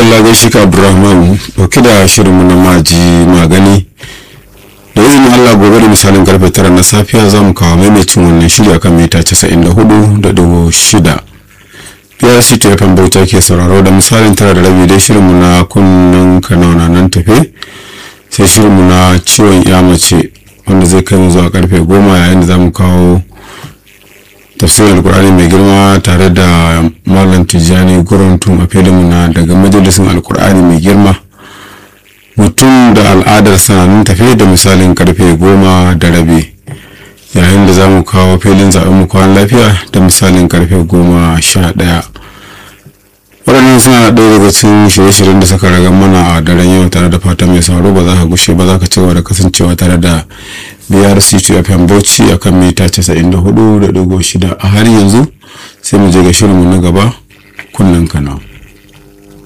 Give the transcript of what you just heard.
madalla gaishe ka abdurrahman dauke da shirinmu na maji magani da izinin allah gobe da misalin karfe tara na safiya za mu kawo maimacin wannan shiri akan mita 94.6 PRC ta yafan bauta ke sauraro da misalin tara da rabi dai shirinmu na kunnen kanauna nan tafe sai shirinmu na ciwon ya mace wanda zai kai mu zuwa karfe goma yayin da za mu kawo tafsirin alkur'ani mai girma tare da malam tijjani guruntun a filinmu na daga majalisin alkur'ani mai girma mutum da al'adar sanannun tafe da misalin karfe goma da rabi yayin da za mu kawo filin zaɓen mu kwan lafiya da misalin karfe goma sha ɗaya waɗannan suna ɗaya daga cikin shirye-shiryen da suka raga mana a daren yau tare da fata mai sauro ba za ka gushe ba za ka ci gaba da kasancewa tare da brc fm bauchi a kan mita 94.6 a har yanzu sai mu je ga shirinmu na gaba kunnen kana.